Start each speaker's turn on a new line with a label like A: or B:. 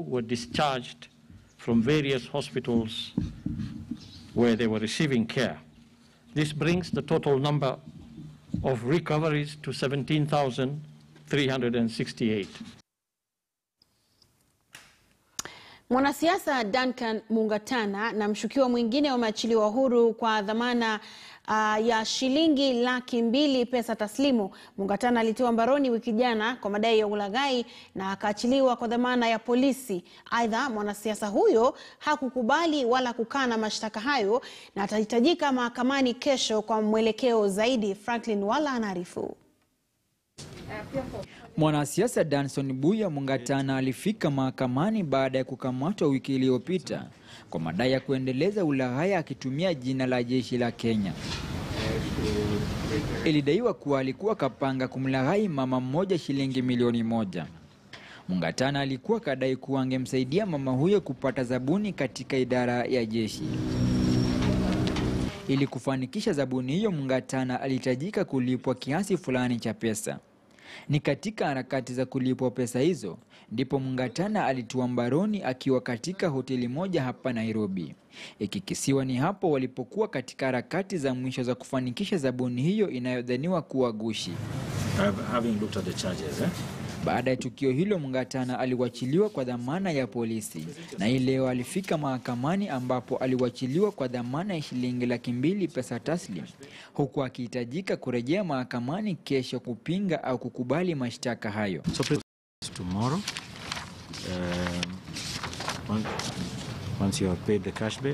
A: were discharged from various hospitals where they were receiving care. This brings the total number of recoveries to 17,368.
B: Mwanasiasa Duncan Mungatana na mshukiwa mwingine wameachiliwa huru kwa dhamana uh, ya shilingi laki mbili pesa taslimu. Mungatana alitiwa mbaroni wiki jana kwa madai ya ulaghai na akaachiliwa kwa dhamana ya polisi. Aidha, mwanasiasa huyo hakukubali wala kukana mashtaka hayo na atahitajika mahakamani kesho kwa mwelekeo zaidi. Franklin Wala anaarifu.
C: Mwanasiasa Danson Buya Mungatana alifika mahakamani baada ya kukamatwa wiki iliyopita kwa madai ya kuendeleza ulaghai akitumia jina la jeshi la Kenya. Ilidaiwa kuwa alikuwa kapanga kumlaghai mama mmoja shilingi milioni moja. Mungatana alikuwa kadai kuwa angemsaidia mama huyo kupata zabuni katika idara ya jeshi. Ili kufanikisha zabuni hiyo, Mungatana alihitajika kulipwa kiasi fulani cha pesa. Ni katika harakati za kulipwa pesa hizo ndipo Mungatana alitiwa mbaroni akiwa katika hoteli moja hapa Nairobi. Ikikisiwa ni hapo walipokuwa katika harakati za mwisho za kufanikisha zabuni hiyo inayodhaniwa kuwa gushi.
D: having looked at the charges, eh?
C: Baada ya tukio hilo, Mungatana aliwachiliwa kwa dhamana ya polisi na hii leo alifika mahakamani ambapo aliwachiliwa kwa dhamana ya shilingi laki mbili pesa taslim, huku akihitajika kurejea mahakamani kesho kupinga au kukubali mashtaka hayo.
D: So please, tomorrow, um, once, once you have paid the cash bail,